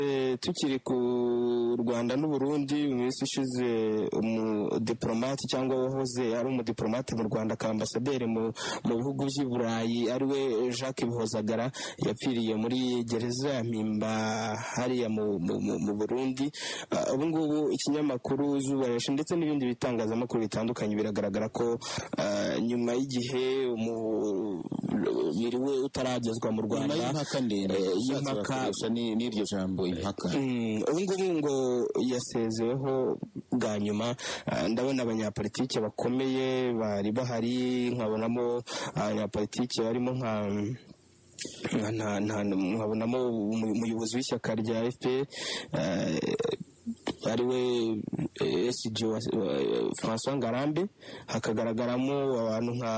Eh, tukiri ku rwanda n'uburundi mu minsi ishize umudipolomate cyangwa wahoze ari umudipolomate mu rwanda ka ambasaderi mu mu bihugu by'i burayi ari we jacques bihozagara yapfiriye muri gereza ya mpimba hariya mu, mu, mu, mu burundi Ah, ubu ngubu ikinyamakuru izuba reshe ndetse n'ibindi bitangazamakuru bitandukanye biragaragara ko ah, nyuma y'igihe umubiri we utaragezwa mu nyuma rwanda y'impaka ndende eh, ushatse y'impaka bakoresha ni- n'iryo jambo impaka Mm, ubu ngubu ngo yasezeweho bwa nyuma Ah, ndabona abanyapolitike bakomeye bari bahari nkabonamo abanyapolitike barimo nka nka- nta- nta- nkabonamo umu- umuyobozi w'ishyaka rya fpr ari we sg francois ngarambe hakagaragaramo abantu nka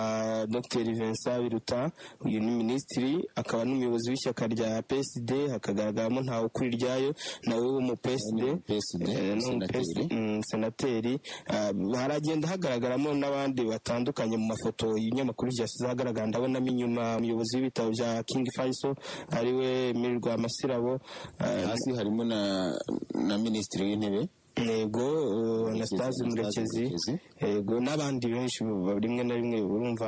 dr vincent biruta uyu ni minisitiri akaba n'umuyobozi w'ishyaka rya psd hakagaragaramo ntawe ukuri iryayo nawe w'umu psd PSD, eh, ni umu senateri. PSD, mm, senateri Ah, haragenda hagaragaramo n'abandi batandukanye mu mafoto y'ibinyamakuru byasize ahagaragara ndabonamo inyuma umuyobozi w'ibitabo bya king faisal ariwe mirirwa masirabo Ah, hasi harimo na na minisitiri w'intebe yego uh, anastase Anastase murekezi Murekezi. yego n'abandi benshi ba- rimwe na rimwe urumva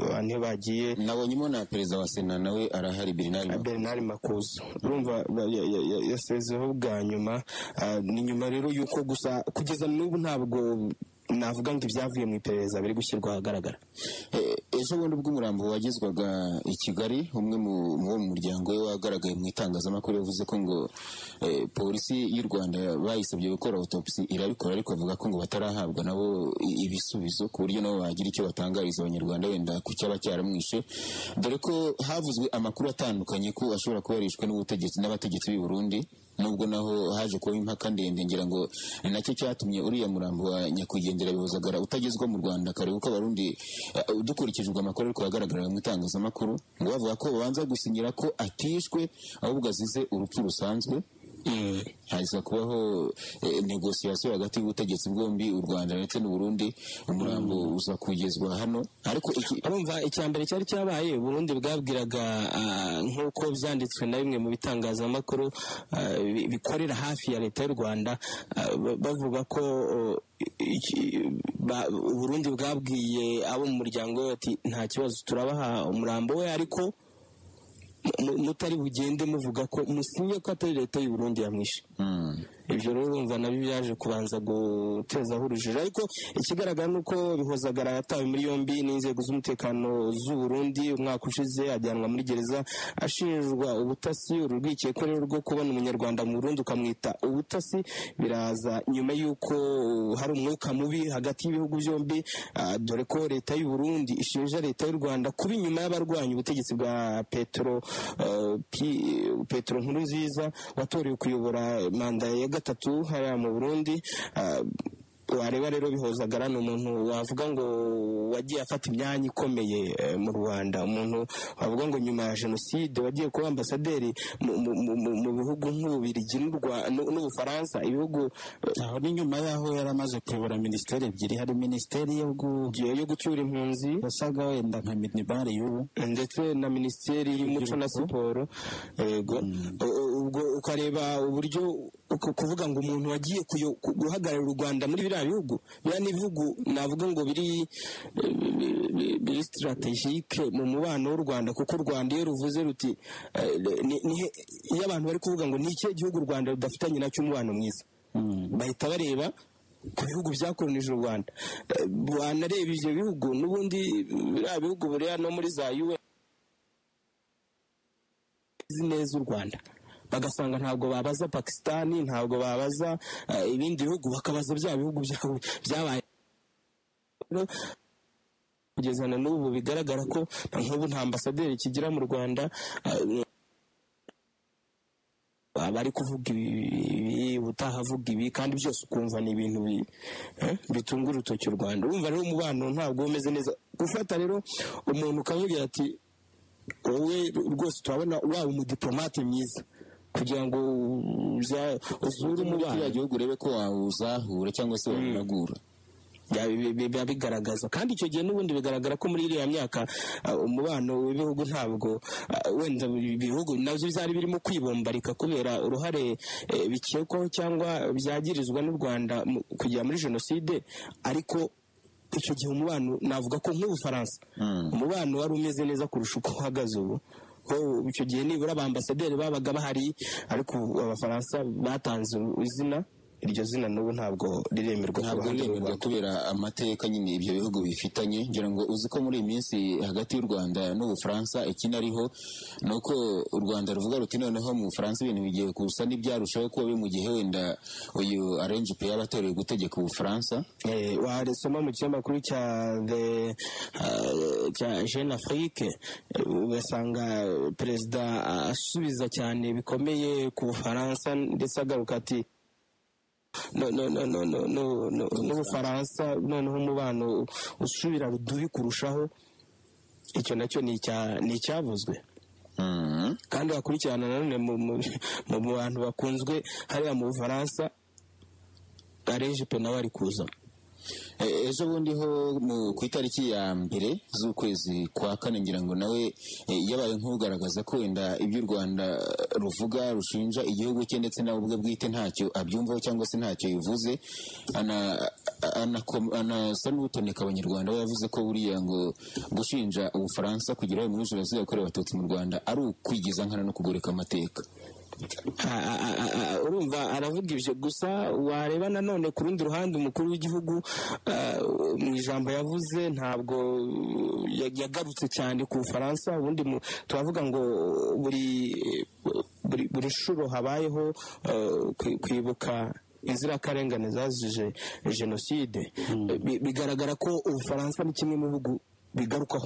abantu iyo bagiye nabonyemo na perezida wa sena nawe arahari birinari Ah, bernard makuza urumva ba- ya- ya- ya- yasezeho bwa nyuma Ah, ni nyuma rero y'uko gusa kugeza n'ubu ntabwo navuga ngo ibyavuye mu iperereza biri gushyirwa ahagaragara Eh, ejo bundi ubwo umurambo wagezwaga i kigali umwe mu mu bo mu muryango we wagaragaye mu itangazamakuru yavuze ko ngo eh, polisi y'u rwanda bayisabye gukora autopsy irabikora ariko avuga ko ngo batarahabwa nabo i- ibisubizo ku buryo nabo bagira icyo batangariza abanyarwanda wenda ku cyaba cyaramwishe dore ko havuzwe amakuru atandukanye ko ashobora kuba yarishwe n'ubutegetsi n'abategetsi b'i burundi nubwo naho haje kubaho impaka ndende ngira ngo ni nacyo cyatumye uriya murambo wa nyakwigendera bihozagara utagezwa mu rwanda kare kuko abarundi eh, dukurikijwe amakuru ariko agaragara mu itangazamakuru ngo bavuga ko babanza gusinyira ko atishwe ahubwo azize urupfu rusanzwe haza kubaho eh, negosiyasiyo hagati y'ubutegetsi bwombi u rwanda ndetse n'uburundi umurambo uza kugezwa hano ariko iki urumva icya mbere cyari cyabaye uburundi bwabwiraga ah, nk'uko byanditswe na bimwe mu bitangazamakuru ah, bi- bikorera hafi ya leta y'u rwanda ah, ba- bavuga ko oh, iki- ba- uburundi bwabwiye abo mu muryango we bati nta kibazo turabaha umurambo we ariko mu- mutari bugende muvuga ko musinye ko atari leta y'u Burundi yamwishe Hmm. ibyo rero urumva nabyo byaje kubanza gutezaho urujijo ariko ikigaragara ni uko bihozagara yatawe muri yombi n'inzego z'umutekano z'u Burundi umwaka ushize ajyanwa muri gereza ashinjwa ubutasi uru rwikekwe ko rero rwo kubona umunyarwanda mu Burundi ukamwita ubutasi biraza nyuma y'uko hari umwuka mubi hagati y'ibihugu byombi ah, dore ko leta y'u Burundi ishinja leta y'u Rwanda kuba inyuma y'abarwanya ubutegetsi bwa Petro eh, Pi- Petro Nkurunziza watorewe kuyobora manda ya gatatu hariya mu Burundi ah, wareba rero bihozagara ni umuntu wavuga ngo wagiye afata imyanya ikomeye eh, mu rwanda umuntu wavuga ngo nyuma ya jenoside wagiye kuba ambasaderi mu, mu, mu, mu, mu bihugu nk'ububirigi n'u Rwa- n'u- n'ubufaransa ibihugu eh, aho ni nyuma y'aho yari amaze kuyobora minisiteri ebyiri hari minisiteri yo gu- yo gucyura impunzi yasaga wenda nka minibari y'ubu ndetse na minisiteri y'umuco na siporo yego U- u- ubwo ukareba uburyo uku- kuvuga ngo umuntu wagiye kuyo- ku- guhagararira u rwanda muri biriya bihugu biriya ni ibihugu navuga ngo biri eh, bi- bi- biri sitaratejike mu mubano w'u rwanda kuko u rwanda iyo ruvuze ruti eh, ni- ni he- iyo abantu bari kuvuga ngo ni ikihe gihugu u rwanda rudafitanye nacyo umubano mwiza bahita bareba ku bihugu byakolonije u rwanda Eh, wanareba ibyo bihugu n'ubundi biriya bihugu buriya no muri za un bazi neza u rwanda bagasanga ntabwo babaza pakisitani ntabwo babaza eh, ibindi bihugu bakabaza bya bihugu bya- byabaye Rero, kugeza na n'ubu bigaragara ko na nk'ubu nta ambasaderi kigira mu rwanda eh, abari kuvuga ibi ubutaha avuga ibi kandi byose ukumva ni ibintu bi- eh, bitunga urutoki u rwanda urumva rero umubano ntabwo uba umeze neza gufata rero umuntu ukamubwira ati wowe rwose turabona waba umudiplomate mwiza kugira ngo uza- uzure uri muri umubano kiriya gihugu urebe ko wawuzahura cyangwa se wawunagura Bya- bi- bi- biba bigaragaza kandi icyo gihe n'ubundi bigaragara ko muri iriya myaka ah, umubano w'ibihugu ntabwo ah, wenda ibi- ibihugu nabyo byari birimo kwibombarika kubera uruhare eh, bikekwaho cyangwa byagirizwa n'u Rwanda mu- kugera muri jenoside ariko icyo gihe umubano navuga ko nk'ubufaransa umubano wari umeze neza kurusha uko uhagaze ubu ko icyo gihe nibura abambasaderi babaga bahari ariko ubu abafaransa batanze izina iryo zina n'ubu ntabwo riremerwa ku ntabwo ruhande rw'u biremerwa Rwanda. kubera amateka nyine ibyo bihugu bifitanye ngira ngo uzi ko muri iyi minsi hagati y'u rwanda n'ubufaransa ikinariho ni uko u rwanda ruvuga ruti noneho mu bufaransa ibintu bigiye gusa n'ibyarushaho kuba biri mu gihe wenda uyu arenjipe yaba atoreye gutegeka ubufaransa Eh, warisoma mu kinyamakuru cya the ah, cya jeune afrique eh, ugasanga perezida asubiza cyane bikomeye ku bufaransa ndetse agaruka ati no- no- no- no- no- no- no- n'ubufaransa noneho umubano usubira rudubi kurushaho icyo nacyo ni icya- ni icyavuzwe Mhm. kandi hakurikirana nanone mu, mu, mu mu bantu bakunzwe hariya mu bufaransa arejipe nawe ari kuzamo E- ejo bundi ho mu- ku itariki ya mbere z'ukwezi kwa kane ngira ngo nawe e, yabaye nk'ugaragaza ko wenda ibyo u rwanda ruvuga rushinja igihugu cye ndetse nawe ubwe bwite ntacyo abyumvaho cyangwa se ntacyo yivuze Ana- anako- anasa n'utoneka abanyarwanda we yavuze ko buriya ngo gushinja ubufaransa kugira uruhare muri jenoside yakorewe abatutsi mu rwanda ari ukwigiza nkana no kugoreka amateka Ah, ah, ah, ah, urumva aravuga ibyo gusa wareba nanone ku rundi ruhande umukuru w'igihugu ah, mu ijambo yavuze ntabwo uh, ya- yagarutse cyane ku bufaransa ubundi mu- turavuga ngo uh, buri buri, buri shuro habayeho uh, kwi- kwibuka inzirakarengane zazije jenoside Bi- bigaragara ko ubufaransa ni kimwe mu bihugu bigarukaho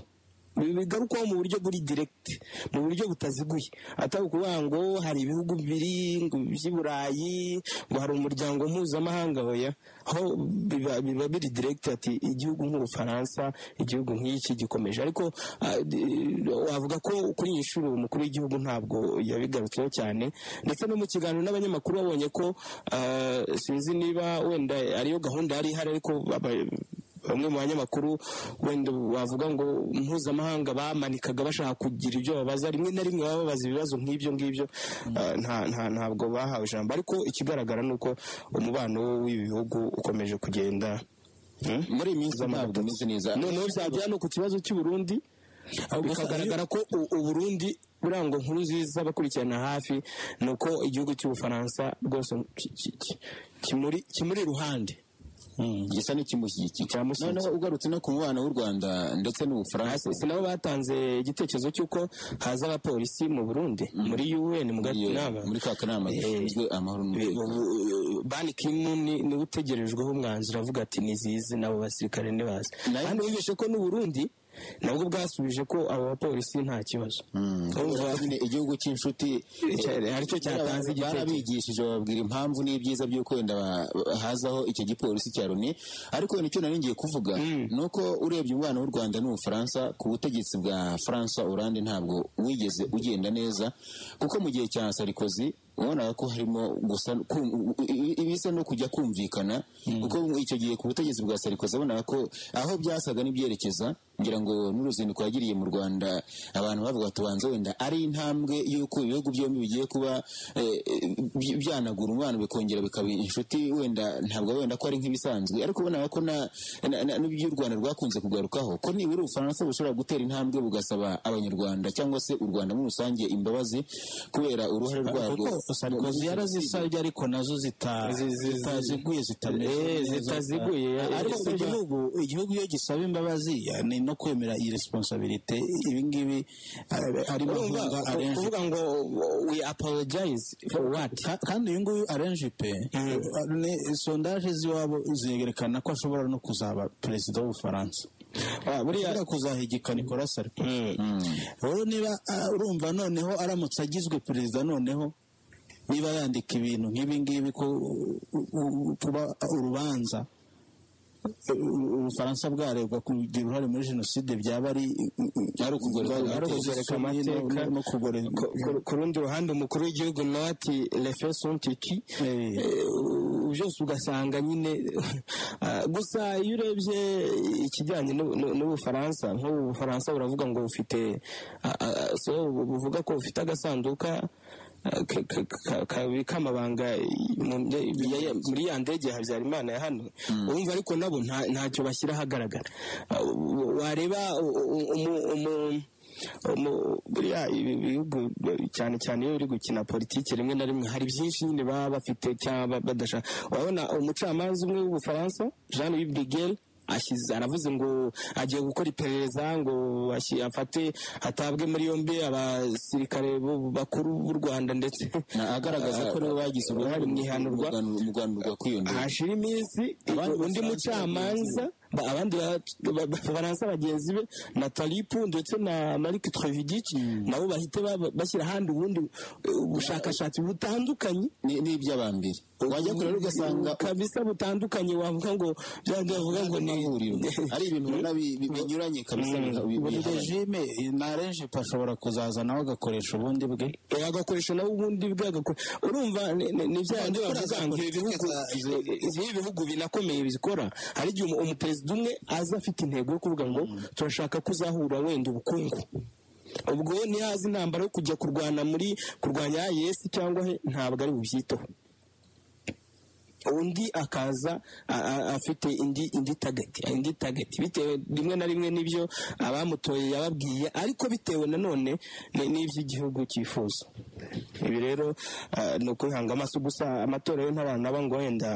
Bi- bigarukwaho mu buryo buri diregiti mu buryo butaziguye atari ukuvuga ngo hari ibihugu bibiri ngo by'i burayi ngo hari umuryango mpuzamahanga oya aho biba, biba biri diregiti ati igihugu nk'ubufaransa igihugu nk'iki gikomeje ariko ah, di- wavuga ko kuri iyi nshuro umukuru w'igihugu ntabwo yabigarutseho cyane ndetse no mu kiganiro n'abanyamakuru babonye ko ah, sinzi niba wenda ariyo gahunda yari ihari ariko aba- bamwe mu banyamakuru wenda bavuga ngo mpuzamahanga bamanikaga bashaka kugira ibyo babaza rimwe na rimwe baba babaza ibibazo nk'ibyo ngibyo Ah, nta- nta- ntabwo bahawe ijambo ariko ikigaragara ni uko umubano w'ibi bihugu ukomeje kugenda Hmm? muri iyi minsi ntabwo umeze neza noneho byagera no ku kibazo cy'i Burundi bikagaragara ko u- u Burundi burangwa nkuru nziza bakurikirana hafi ni uko igihugu cy'ubufaransa rwose ki- ki- ki- kimuri kimuri iruhande gisa n'ikimushyigikiye Kiramushyigikiye. noneho ugarutse no ku mubano w'u rwanda ndetse n'ubufaransa si nabo batanze igitekerezo cy'uko haza abapolisi mu burundi muri un mu Iyo- gatinama muri ka kanama gashinzwe amahoro n'umutekano ban kimu ni- niwe utegerejweho umwanzuro avuga ati nizizi n'abo basirikare ntibazi Nayo- kandi wumvishe ko n'uburundi nabwo bwasubije ko abo bapolisi nta kibazo Urumva, Urumva nyine igihugu cy'inshuti Cya- haricyo cyatanze Bara- igitekerezo. barabigishije bababwira impamvu n'ibyiza by'uko wenda ba- ba- hazaho icyo gipolisi cya loni ariko wenda icyo nari ngiye kuvuga ni uko urebye umubano w'u rwanda n'ubufaransa ku butegetsi bwa francois oranje ntabwo wigeze ugenda neza kuko mu gihe cya sarikozi wabonaga ko harimo gusa kum- i- i- ibisa no kujya kumvikana kuko icyo gihe ku butegetsi bwa sarikozi wabonaga ko aho byasaga n'ibyerekeza ngira ngo n'uruzinduko yagiriye mu rwanda abantu bavuga bati banze wenda ari intambwe y'uko ibihugu byombi bigiye kuba eh, eh, byanagura umubano bikongera bikaba inshuti wenda ntabwo wenda ko ari nk'ibisanzwe ariko ubona ko na- na- na- n'ibyo u rwanda rwakunze kugarukaho ko nibura ubufaransa bushobora gutera intambwe bugasaba abanyarwanda cyangwa se u rwanda muri rusange imbabazi kubera uruhare rwarwo kuko sarikozi yarazisabye ariko nazo zita- Zi- zi- zitaziguye zitameze Eh, neza. zitaziguye, eh, ariko zitaziguye. igihugu igihugu iyo gisaba imbabazi eh, ni no kwemera iyi responsabilite ibingibi harimo urumva, ahunga ku- arenje kuvuga ngo we apologize for what Ka- kandi uyu nguyu arenje pe ni- sondaje z'iwabo zerekana ko ashobora no kuzaba perezida w'ubufaransa Ah, buriya ashobora kuzahigika nicolas sarkozy rero niba ah, urumva noneho aramutse agizwe perezida noneho niba yandika ibintu nk'ibi ngibi ko u- u- kuba urubanza u- ubufaransa bwaregwa kugira uruhare muri jenoside byaba ari ari ukugoreka ari ukugoreka amateka amateka. no- no kugoreka ku- ku rundi ruhande umukuru w'igihugu nawe ati refeso ntiki Eh, Eh, byose ugasanga nyine ah, gusa iyo urebye ikijyanye n'u- n'u- n'ubufaransa nk'ubu bufaransa buravuga ngo bufite ah, ah, so buvuga ko bufite agasanduka ah, ka- ka- ka- kabika amabanga mu bya- ya- ya- muri ya ndege ya habyarimana ya hano urumva ariko nabo nta- ntacyo bashyira ahagaragara Ah, wareba u- u- umu- umu- umu- buriya ibi bihugu cyane cyane iyo biri gukina politiki rimwe na rimwe hari byinshi nyine baba bafite cyangwa ba- badashaka urabona umucamanza umwe w'ubufaransa jean louis brigel ashyize aravuze ngo agiye gukora iperereza ngo ashi- afate hatabwe muri yombi abasirikare bo- bakuru b'u rwanda ndetse Na- agaragaza ko rero bagize uruhare mu ihanurwa mu rwandurwa kwiyongera hashira iminsi Abandi undi basanzwe mucamanza ba- abandi ba- ba- bafaransa bagenzi be na talipu ndetse na marike trevidici nabo bahite ba- bashyira ahandi ubundi eh, ubushakashatsi butandukanye Ni- ni iby'abambere wajya kure rero ugasanga kabisa butandukanye wavuga ngo byavuga ngo ni amahuriro ari ibintu ubona bi- bi- binyuranye kabisa biha- bi- buri bihabanye. regime na renjipe ashobora kuzaza nawe agakoresha ubundi bwe Eh, agakoresha nawe ubundi bwe agakora urumva ni- ni- ni bya bindi bavuga ngo ibi bihugu ibi bihugu binakomeye bizikora hari igihe umu- umuperezida umwe aza afite intego yo kuvuga ngo turashaka kuzahura wenda ubukungu ubwo we niyo azi intambara yo kujya kurwana muri kurwanya IS cyangwa he ntabwo ari bubyiteho undi akaza a- a- afite indi indi target indi target bitewe rimwe na rimwe n'ibyo abamutoye yababwiye ariko bitewe nanone ni- n'iby'igihugu cyifuza ibi rero ah, ni ukwihanga amaso gusa amatora yo ntabana naba ngo wenda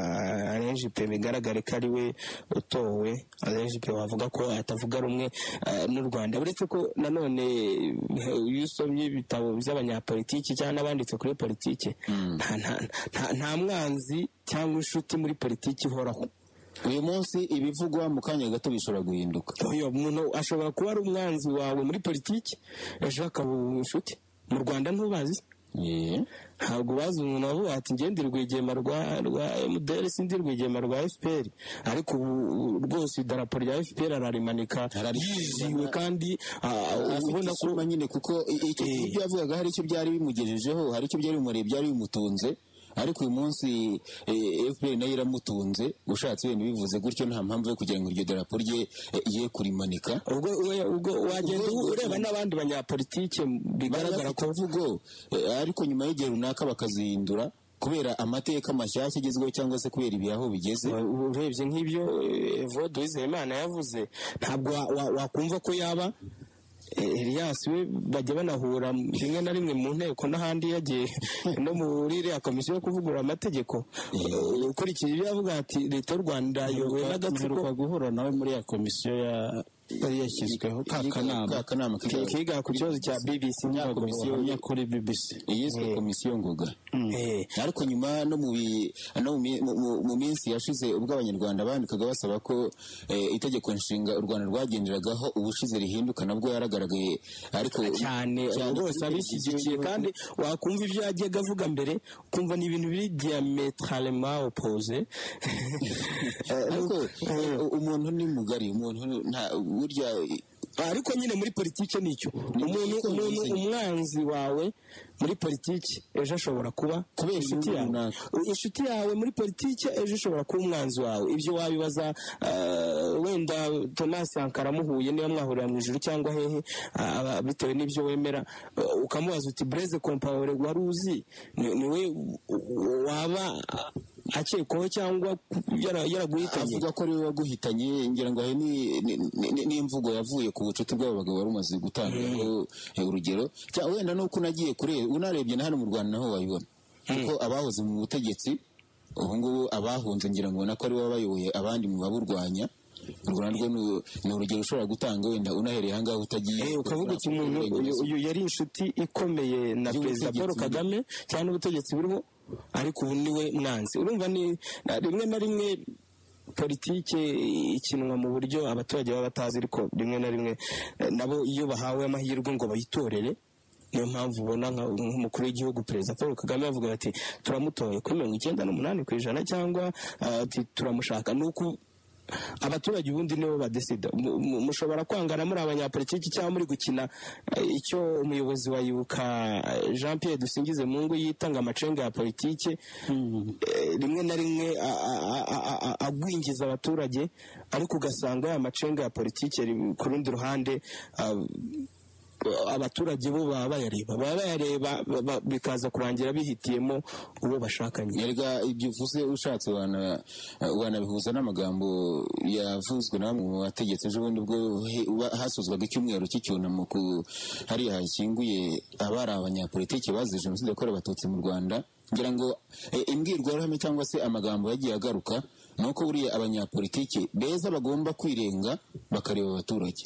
arenjipe bigaragare ko ari we utowe arenjipe wavuga ko atavuga rumwe ah, n'u rwanda uretse ko nanone eh, iyo usomye ibitabo by'abanyapolitiki cyangwa n'abanditse kuri politiki nta- nta- nta- nta mwanzi cyangwa inshuti muri politiki ihoraho uyu munsi ibivugwa mu kanya gato bishobora guhinduka uyu muntu ashobora kuba ari umwanzi wawe muri politiki ejo akaba inshuti mu rwanda ntubazi Eh, ntabwo bazi umuntu wavuga ati njye ndi rwigema rwa rwa MDR sindi rwigema rwa FPR ariko ubu ubu rwose idarapo rya FPR ararimanika yiziwe kandi ah, afite ubona ko isura nyine kuko i- i- icyo ibyo yavugaga hari icyo byari bimugejejeho hari icyo byari bimureba byari bimutunze ariko uyu munsi eh, FPR nayo iramutunze ushatse wenda bivuze gutyo nta mpamvu yo kugira ngo iryo darapo rye eh, ye kurimanika ubwo we- ubwo wagenda ureba n'abandi banyapolitike bigaragara ko mvugo eh, ariko nyuma y'igihe runaka bakazihindura kubera amateka mashyashya agezweho cyangwa se kubera ibihe aho bigeze urebye nk'ibyo eh, Evode Uwizeyimana yavuze ntabwo wa- wa- wakumva ko yaba eh, Elias we bajya banahura rimwe na rimwe mu nteko n'ahandi yagiye no muri iriya komisiyo yo kuvugurura amategeko Eh, ukurikije ibyo yavuga ati leta y'u Rwanda yobowe n'agatsiko mperuka guhura nawe muri ya komisiyo ya- yari yashyizweho ka kanama kakanama ki- kiga ku kibazo cya BBC ya nyako komisiyo ya kuri BBC yiswe komisiyo ngoga Eh, ariko nyuma no mu bi- no mu mi- mu- mu- mu minsi yashize ubwo abanyarwanda bandikaga basaba ko eh, itegeko nshinga u rwanda rwagenderagaho ubushize rihinduka nabwo yaragaragaye ariko cyane rwose abishyigikiye kandi wakumva ibyo yajyaga avuga mbere ukumva ni ibintu biri diametralema opoze ariko eh, umuntu ni mugari umuntu nta burya ariko nyine muri politiki nicyo umuntu uko umuntu bimeze. umwanzi wawe muri politiki ejo ashobora kuba Kubera inshuti inyungu yawe runaka. inshuti yawe muri politiki ejo ishobora kuba umwanzi wawe ibyo wabibaza eh, wenda Thomas Sankara muhuye niba mwahurira mu ijuru cyangwa hehe ah, aba- bitewe n'ibyo wemera eh, ukamubaza uti Blaise Compaoré wari uzi ni ni we waba akekwaho cyangwa yara- yaraguhitanye avuga ko ariwe waguhitanye ngira ngo ayo ni- ni- ni- ni imvugo yavuye ku bucuti bw'abo bagabo wari umaze gutanga eh, urugero cyangwa wenda nuko unagiye kure unarebye na hano mu rwanda naho wayibona kuko abahoze mu butegetsi ubu ngubu abahunze ngira ngo ubona ko aribo baba bayoboye abandi mu baburwanya u rwanda rwo ni- ni urugero ushobora gutanga wenda unahereye ahangaha utagiye Eh, ukavuga uti umuntu uyu uyu yari inshuti ikomeye na Y'ubutegetsi perezida paul buriho. kagame cyangwa n'ubutegetsi buriho ariko ubu niwe mwanzi urumva ni na- rimwe na rimwe politike ikinwa mu buryo abaturage baba batazi ariko rimwe na rimwe eh, nabo iyo bahawe amahirwe ngo bayitorere niyo mpamvu ubona nka- nk'umukuru w'igihugu perezida paul kagame avuga ati turamutoye kuri mirongo icyenda n'umunani ku ijana cyangwa ah, ati turamushaka ni uku abaturage ubundi nibo badesida Mu- mu- mushobora kwangana muri abanyapolitiki cyangwa muri gukina eh, icyo umuyobozi wa yibuka jean pierre dusingize mu ngo yitanga amacenga ya politiki eh, rimwe na rimwe a- a- a- a- a- agwingiza abaturage ariko ugasanga ya macenga ya politiki ri- ku rundi ruhande ah, abaturage bo baba bayareba baba bayareba ba- ba- bikaza kurangira bihitiyemo uwo bashakanye erega ibyo uvuze ushatse wana- wanabihuza n'amagambo yavuzwe na bamwe mu bategetse ejo bundi ubwo he- uba- hasuzwaga icyumweru cy'icyunamo ku hariya hashyinguye abari abanyapolitiki bazize jenoside yakorewe abatutsi mu rwanda ngira ngo eh, imbwirwaruhame cyangwa se amagambo yagiye agaruka ni uko buriya abanyapolitiki beza bagomba kwirenga bakareba abaturage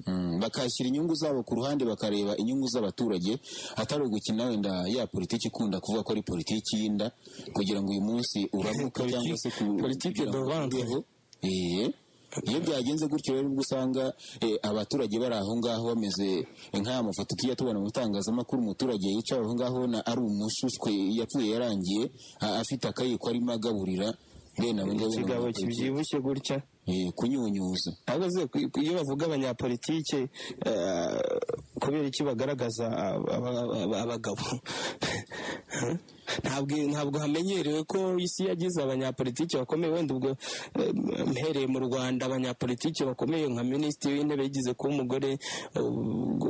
Mm, bakashyira inyungu zabo ku ruhande bakareba inyungu z'abaturage atari ugukina wenda ya politiki ikunda kuvuga ko ari politiki y'inda kugira ngo uyu munsi uramuka cyangwa se ku politiki kugira ngo devante. ubeho. Eh, iyo byagenze gutyo rero ubwo usanga eh, abaturage bari aho ngaho bameze nk'aya mafoto tujya tubona mu bitangazamakuru umuturage yicaye aho ngaho na ari umushushwe yapfuye yarangiye a- afite akayiko arimo agaburira bene abo ngabo ni ikigabo abanyapolitiki. kibyibushye gutya Eh, kunyunyuza ahubwo se ku- ku- iyo bavuga abanyapolitike eh, kubera iki bagaragaza aba- aba- aba- abagabo ntabwo ntabwo hamenyerewe ko isi yagize abanyapolitike bakomeye wenda ubwo eh, mpereye mu rwanda abanyapolitike bakomeye nka minisitiri w'intebe yigeze kuba umugore eh, ubwo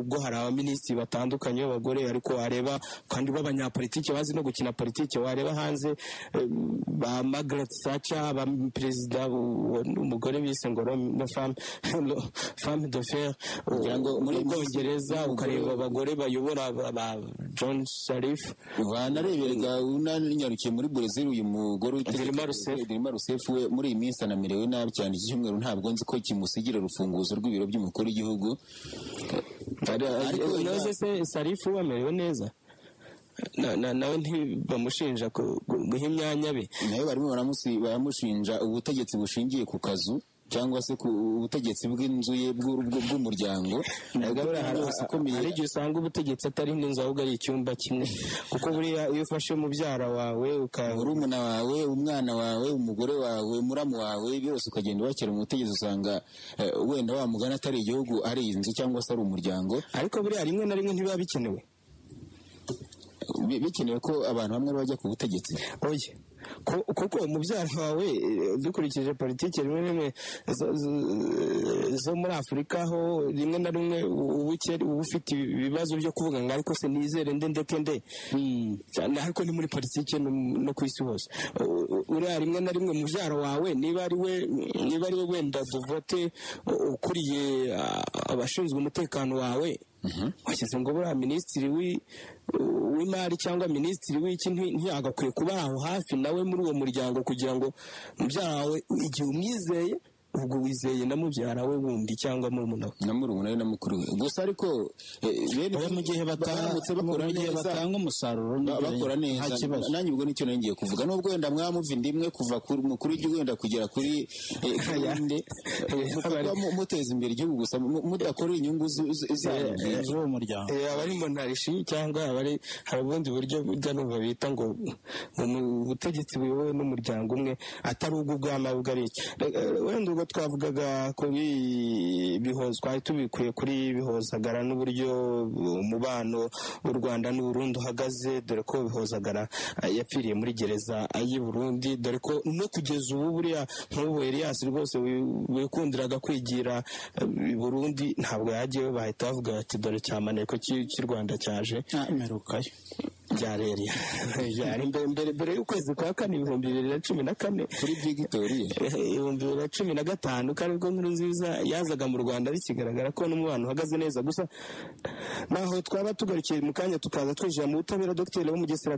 ubwo hari abaminisitiri batandukanye b'abagore ariko wareba kandi b'abanyapolitike bazi no gukina politike wareba hanze eh, ba Margaret Thatcher ba perezida uwo ni umugore bise ngo Rome- femme femme de fer Ngira ngo mu muri- Bwongereza muri- ukareba abagore bayobora ba- ba John Sharif banareberega unanyarukiye muri Brezil uyu mugore witeze- Dilma Rousseff. Dilma Rousseff we muri iyi minsi anamerewe nabi cyane iki cyumweru ntabwo nzi ko kimusigira urufunguzo rw'ibiro by'umukuru w'igihugu ariko Ariko- unoze se sarifu we amerewe neza Na- na- nawe ntibamushinja ku- gu- guha imyanya be nayo barimo baramusi- baramushinja ubutegetsi bushingiye ku kazu cyangwa se ku ubutegetsi bw'inzu ye bw'u- bw'u- bw'umuryango gahunda yose ikomeye hari igihe usanga ubutegetsi atari n'inzu ahubwo ari icyumba kimwe kuko buriya iyo ufashe mubyara wawe uka- murumuna wawe umwana wawe umugore wawe muramu wawe byose ukagenda ubakira mu butegetsi usanga eh, wenda wamugana atari igihugu ari inzu cyangwa se ari umuryango ariko buriya rimwe na rimwe ntibiba bikenewe Bi- bikenewe ko abantu bamwe bajya ku butegetsi oye ko- kuko umubyara wawe eh, dukurikije politiki rimwe na rimwe zo- zo- zo muri afurika aho rimwe na rimwe ubuke uba ufite ibibazo byo kuvuga ngo ariko se nizere nde ndeke nde cyane ariko ni muri politiki no, no ku isi hose U- u- uriya rimwe na rimwe mubyaro wawe niba ari we niba ari we wenda duvote u- ukuriye ah, abashinzwe umutekano wawe washyize ngo buriya minisitiri wi- w'imari cyangwa minisitiri w'iki nti- ntiyagakwiye kuba aho hafi nawe muri uwo muryango kugira ngo mubyara wawe igihe umwizeye ubwo wizeye na mubyara we wundi cyangwa murumuna we na murumuna we na mukuru we gusa ariko eh, bene mu gihe bata- baramutse bakora mu gihe neza batanga umusaruro ba- n'imbere, bakora nta neza kibazo nanjye ubwo nicyo nari ngiye kuvuga nubwo wenda mwamuva inda imwe kuva ku mukuru w'igihugu wenda kugera kuri eh, kuri Aya. inde eh, mukaba mu- muteza imbere igihugu gusa mu- mudakorera inyungu zu- zu- zanyu bwite. z'uwo muryango Eh, abari monarishi cyangwa abari hari ubundi buryo burya numva bita ngo mu butegetsi buyobowe n'umuryango umwe atari ubwo ubwami ahubwo ari iki Re- eh, wenda ubwo twavugaga kuri bihoza twari tubikuye kuri bihozagara n'uburyo umubano w'u Rwanda n'u Burundi uhagaze dore ko bihozagara eh, yapfiriye muri gereza y'i Burundi dore ko no kugeza ubu buriya nk'ubu Elias rwose wi- wikundiraga kwigira eh, i Burundi ntabwo yagiyeyo bahita bavuga bati dore cyamaneko cy'i cy'i Rwanda cyaje ntamerukayo byarereye byari mbere mbere mbere y'ukwezi kwa kane ibihumbi bibiri na cumi na kane kuri vigitoriye ibihumbi bibiri na cumi na gatanu ko aribwo nkuru nziza yazaga mu rwanda bikigaragara ko n'umubano uhagaze neza gusa naho twaba tugarukiye mu kanya tukaza twinjira mu butabera dogiteri w'umugesera